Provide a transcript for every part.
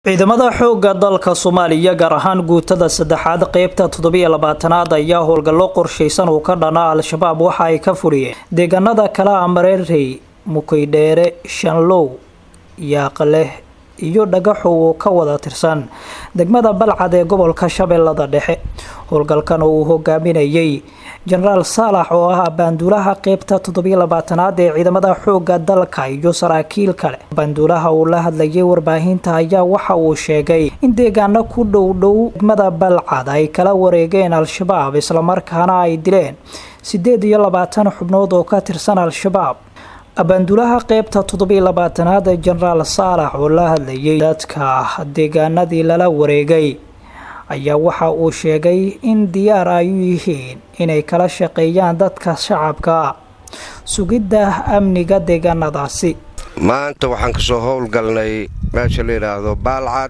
ciidamada xoogga dalka soomaaliya gaar ahaan guutada saddexaad qeybta toddobiyo labaatanaad ayaa howlgallo qorshaysan uu ka dhana al-shabaab waxa ay ka furiyeen deegaanada kale a mareerey mukaydheere shanlow yaaqleh iyo dhagaxow oo ka wada tirsan degmada balcad ee gobolka shabeellada dhexe howlgalkan oo uu hogaaminayay jenaraal saalax oo ah baanduulaha qeybta toddobiyo labaatanaad ee ciidamada xoogga dalka iyo saraakiil kale baanduulaha uu la hadlayay warbaahinta ayaa waxa uu sheegay in deegaano ku dhow dhow degmada balcad ay kala wareegeen al-shabaab islamarkaana ay dileen sideed iyo labaatan xubnood oo ka tirsan al-shabaab abaanduulaha qeybta toddobiyo labaatanaad ee jenaraal saalax oo la hadlayay dadka deegaanadii lala wareegay ayaa waxa uu sheegay in diyaar ay u yihiin inay kala shaqeeyaan dadka shacabka sugidda amniga deegaanadaasi maanta waxaan ka soo howlgalnay meesha la yidhaahdo baalcad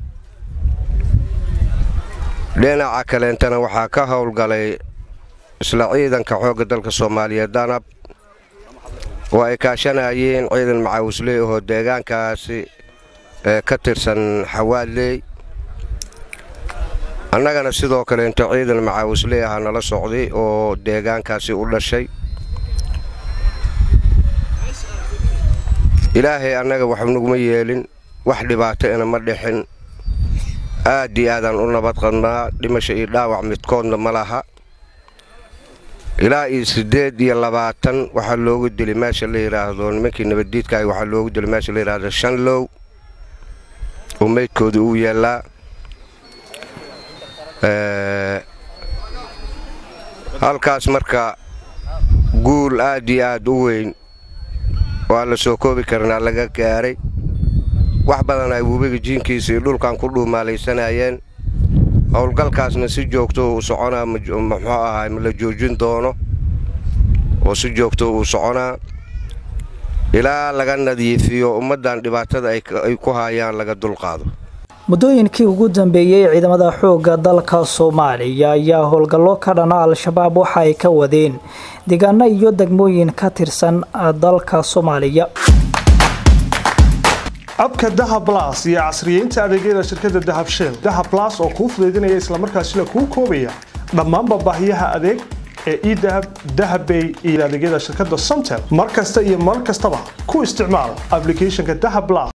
dhinaca kaleentana waxaa ka howlgalay isla ciidanka xoogga dalka soomaaliya danab oo ay kaashanayeen ciidan macaawisley ahoo deegaankaasi ee ka tirsan xawaadley annagana sidoo kaleento ciidan macaawisley aha nala socday oo deegaankaasi u dhashay ilaahay annaga wax naguma yeelin wax dhibaato ina ma dhixin aad iyo aadaan u nabad qadnaa dhimasho iyo dhaawac midkoodna ma laha ilaa iyo siddeed iyo labaatan waxaa loogu dili meesha la yidhaahdo nimankii nabaddiidkaah waxaa loogu dili meesha la yidhaahdo shanlow oo meydkooda uu yaallaa halkaas marka guul aad iyo aad u weyn oo aan la soo koobi karnaa laga gaaray wax badan ay webiga jiinkiisa iyo dhulkan ku dhuumaalaysanayeen howlgalkaasna si joogto uu soconaa muxuu ahaa la joojin doono oo si joogto uu soconaa ilaa laga nadiifiyo ummaddan dhibaatada ay ku haayaan laga dulqaado muddooyinkii ugu dambeeyey ciidamada xoogga dalka soomaaliya ayaa howlgallo ka dhana al-shabaab waxa ay ka wadeen deegaano iyo degmooyin ka tirsan dalka soomaaliya abka dahab las iyo casriyeynta adeegyada shirkadda dahab shell dahab las oo kuu fudaydinaya islamarkaasina kuu koobaya dhammaanba baahiyaha adeeg ee edahab dahabbay iyo adeegyada shirkadda somtel mar kasta iyo mar kastaba ku isticmaal ablicathonka dahab las